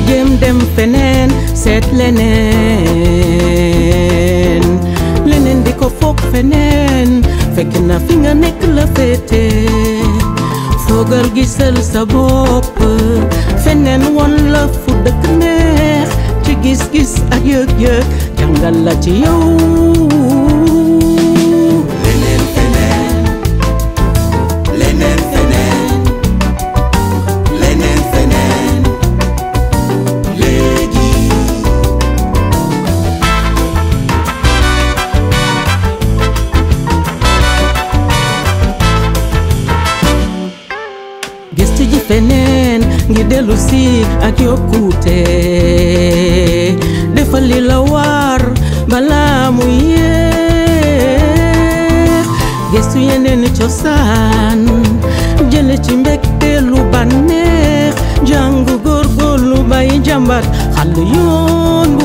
jéem dem feneen seet leneen leneen di ko foog feneen fekk na fi nga nekk la féete foogal gisal sa bopp feneen won la fu dëkk neex ci gis-gis ak yëg-yëg jàngal la ci yow leneen feneen leneen feneen leneen feneen léegi gëstu ji feneen ngir dellu si ak yokkute defal li la war balaa mu yéex gëstu yeneen cosaan jële ci mbégte lu bànneex jàngu góorgóorlu bàyyi jàmbat xàll yoon bu